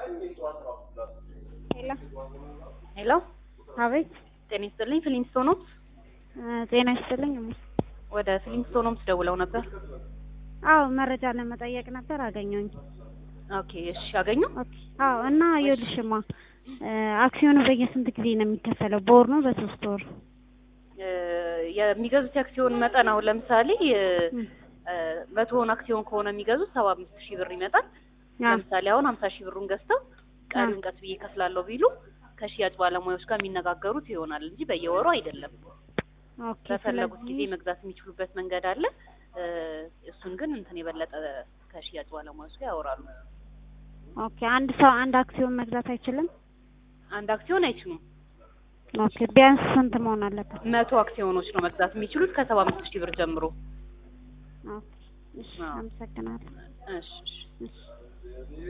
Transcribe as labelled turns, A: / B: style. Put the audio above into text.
A: ሄሎ
B: ሄሎ
A: አቤት
B: ጤና ይስጥልኝ ፍሊንስቶኖምስ
A: እ ጤና ይስጥልኝ እማ
B: ወደ ፍሊንስቶኖምስ ደውለው ነበር
A: አዎ መረጃ ለመጠየቅ ነበር አገኘሁኝ
B: ኦኬ እሺ አገኘው
A: ኦኬ አዎ እና ይኸውልሽማ እ አክሲዮኑ በየስንት ጊዜ ነው የሚከፈለው በወር ነው በሶስት ወር
B: እ የሚገዙት የአክሲዮን መጠን አሁን ለምሳሌ እ
A: እም፣
B: እ መቶውን አክሲዮን ከሆነ የሚገዙት ሰባ አምስት ሺህ ብር ይመጣል
A: አ
B: ለምሳሌ አሁን ሀምሳ ሺህ ብሩን ገዝተው ቀሪውን ቀስ ብዬ ከፍላለሁ ቢሉ ከሽያጭ ባለሙያዎች ጋር የሚነጋገሩት ይሆናል እንጂ በየወሩ አይደለም
A: ኦኬ
B: በፈለጉት ጊዜ
A: ስለዚህ
B: መግዛት የሚችሉበት መንገድ አለ እ እሱን ግን እንትን የበለጠ ከሽያጭ ባለሙያዎች ጋር ያወራሉ
A: ኦኬ አንድ ሰው አንድ አክሲዮን መግዛት አይችልም
B: አንድ አክሲዮን አይችሉም
A: ኦኬ ቢያንስ ስንት መሆን አለበት
B: መቶ አክሲዮኖች ነው መግዛት የሚችሉት ከሰባ አምስት ሺህ ብር ጀምሮ
A: ኦኬ እሺ
B: አዎ።
A: አመሰግናለሁ
B: እሺ እሺ
A: እሺ